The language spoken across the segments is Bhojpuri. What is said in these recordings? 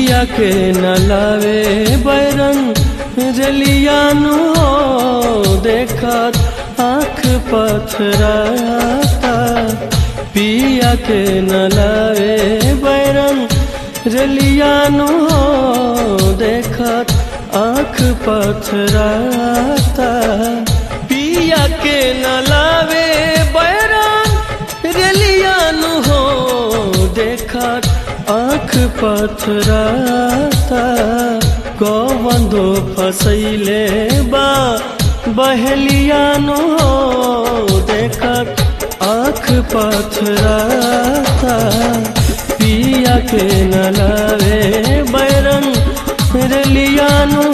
पिया के न लावे बैरन रलियानु हो देखत आँख पथराता पिया के न लावे बैरन रलियानु हो देखत आँख पथराता पिया के न लावे बैरन रलियानु हो देखत आँख पथराता कौवंदो फसैले बा बहलियानो देखत आँख पथराता पिया के न लावे बैरन रलियानो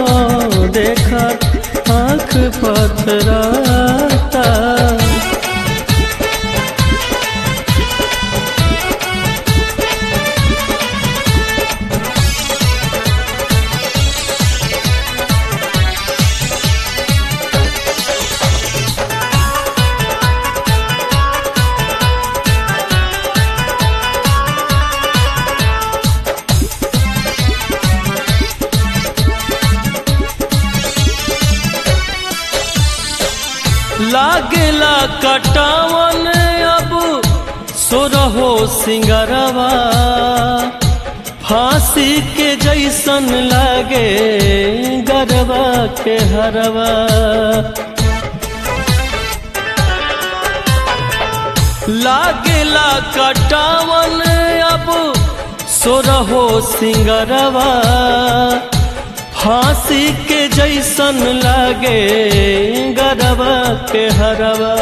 देखत आँख पथराता लागेला कटावन अब सोरहो सिंगरवा फांसी के जैसन लागे गरबा के हरवा लागेला कटावन अब सोरहो सिंगरवा फांसी के जैसन लागे गरबा के हरवा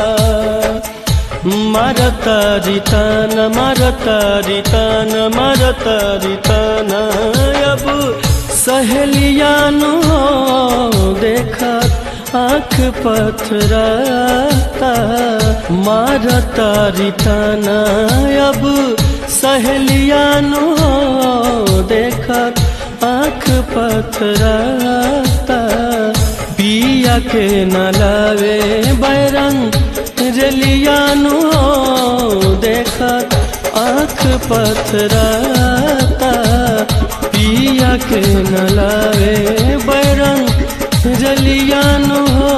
मरता रितान मरता रितान मरता रितान अब सहेलियानु देखत आँख पथराता मारता रिताना अब सहेलियानु देखत आँख पथराता पिया के न लावे बैरंग रलियानु देखत आँख पथराता पिया के न लावे बैरंग रलियानु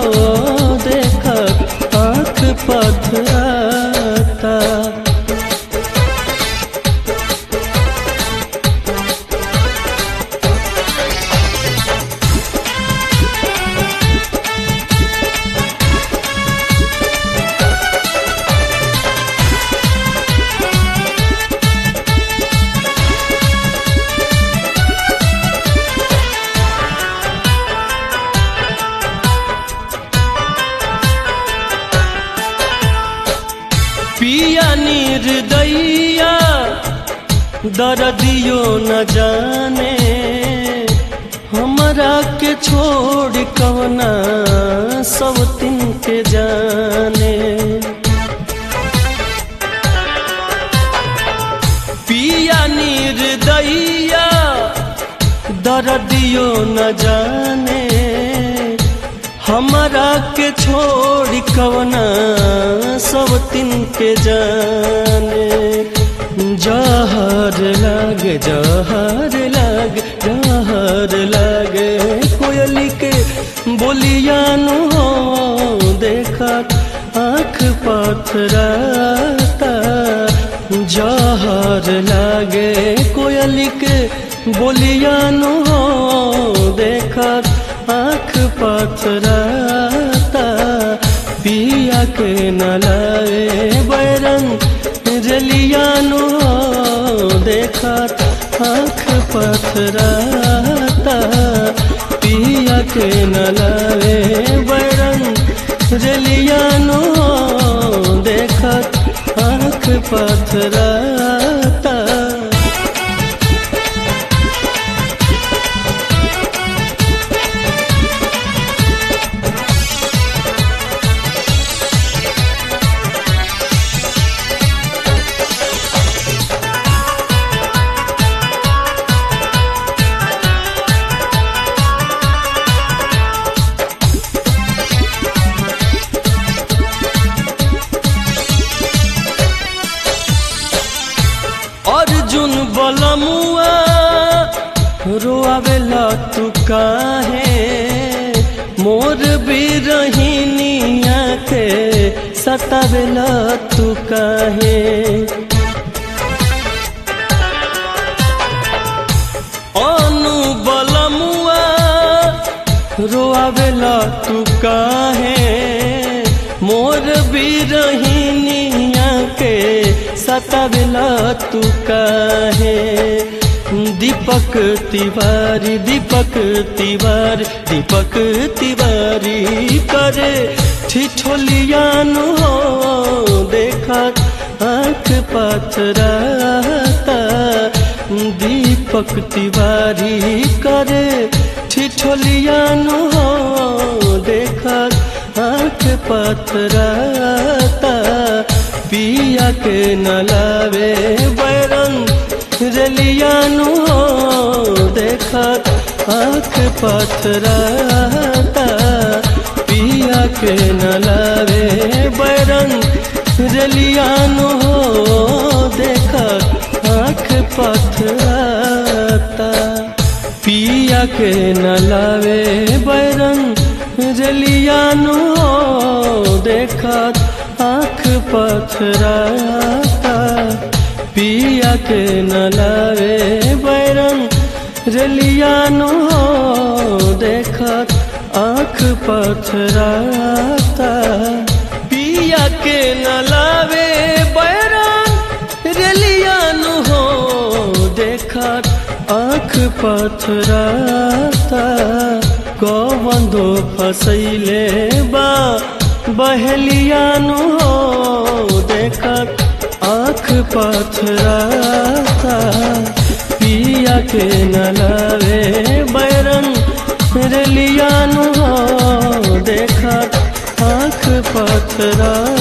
देखत आँख पथराता पिया निर्दैया दर्दियो न जाने हमरा के छोड़ कवना सब तिन के जाने पिया निर्दैया दर्दियो न जाने हमरा के छोड़ कवना सब तिन के जाने जहर लाग जहर लाग जहर लागे कोयली के बोलियानु हो देखत आँख पथराता जहर लागे कोयली के बोलियानु हो देखत आँख पथराता पिया के न लाए बैरंग जलियानु देखत आँख पथराता पिया के न लाए बैरंग जलियानु देखत आँख पथराता काहे मोर बिरहिनिया के सतावेला तू काहे अनु बलमुआ रोआवेला तू काहे मोर बिरहिनिया के सतावेला तू काहे दीपक तिवारी दीपक तिवारी दीपक तिवारी करे ठिठोलियानु हो देखा आँख पाथराता दीपक तिवारी करे ठिठोलियानु हो देखा आँख पथराता पिया के नलावे बैरन रलियानु हो देखा आँख पथराता पिया के नलावे बैरन रलियानु हो देखा आँख पथराता पिया के नलावे बैरन रलियानु हो देखा आँख पथराता पिया के नलावे बैरन रलियानु हो देखा आँख पथराता पिया के नलावे बैरन रलियानु हो देखा आँख पथराता कवंदो फसैले बा बहलियानु हो देखा आँख पथराता पिया के नलावे बैरन रलियानु हो देखा आँख पथरा